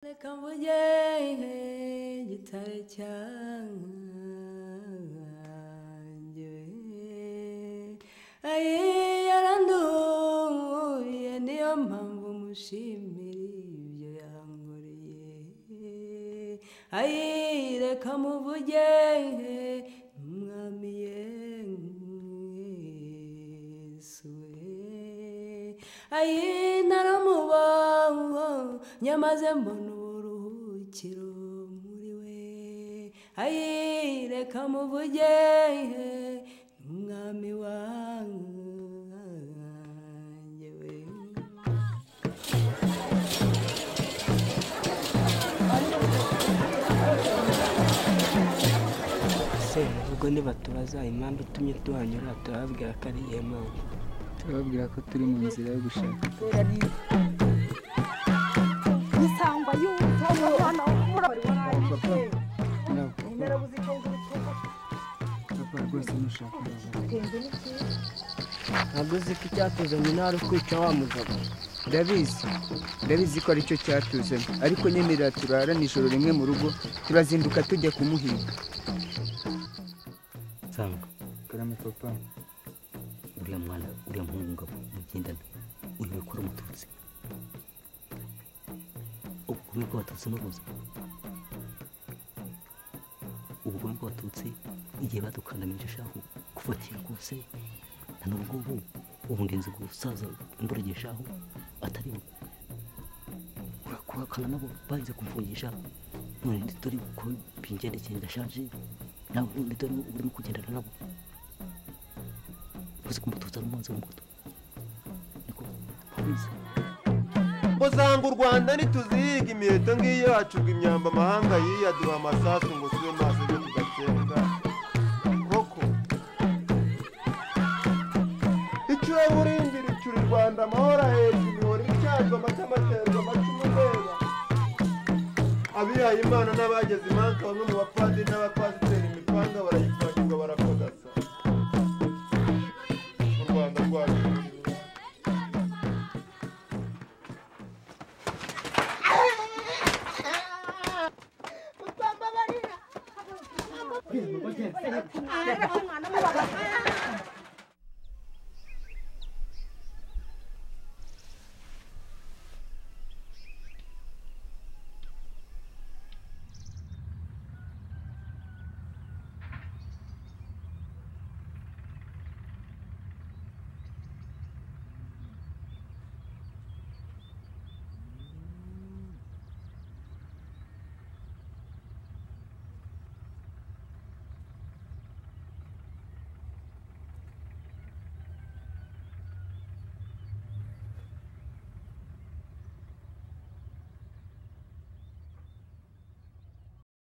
Reka mvugehe gitare cyankange ayi yaranduye niyo mpamvu mushimira ibyo yankoreye ayi reka muvugehe umwami yesu ayi naramubaho nyamaze mbona uburuhukiro muri we ayi reka muvugehe umwami wanjye we se ubwo ntibatubaza impamvu itumye tuhanyura turababwira ko ari iyihe mpamvu turababwira ko turi mu nzira yo gushaka isangwa y'ubuto hano ntabwo murabuze ko ngutuka papa rwose nushaka urabona. ntabwo uzi ko icyatuzanye intara ukwica wa mugabo ndabizi ndabizi ko aricyo cyatuzemo ariko nyemerera turara nijoro rimwe mu rugo turazinduka tujya kumuhiga nsanga karame papa uriya mwana uriya muhungu ngabo mugendana uyu mukuru umututsi ubugome bw'abatutsi n'ubuze ubugome bw'abatutsi igihe badukandamije shahu kufatira rwose na n'ubwo ubu ngenzi gusaza imburagihe shahu atari we urakubakana nabo barinze kumfungisha none nditori ko bingendekeye ndashaje nawe nditori urimo kugendana nabo uzi kumututsa n'umunsi w'umuto niko babizi usanga u rwanda ntituzihiga imiheto ngiyo yacurwa imyamba amahanga yiyaduha amasasu ngo tube maso ibyo tudatembwa koko icyuwe burindira icyura u rwanda amahoro ahetse imihoro icyazwa amata amaterwa amacumu ndeba abihaye imana n'abageze imanza bamwe mu bapadiri n'abapasiteri imipanga barayipakirwa barakodasa u rwanda rwacu mutamba barira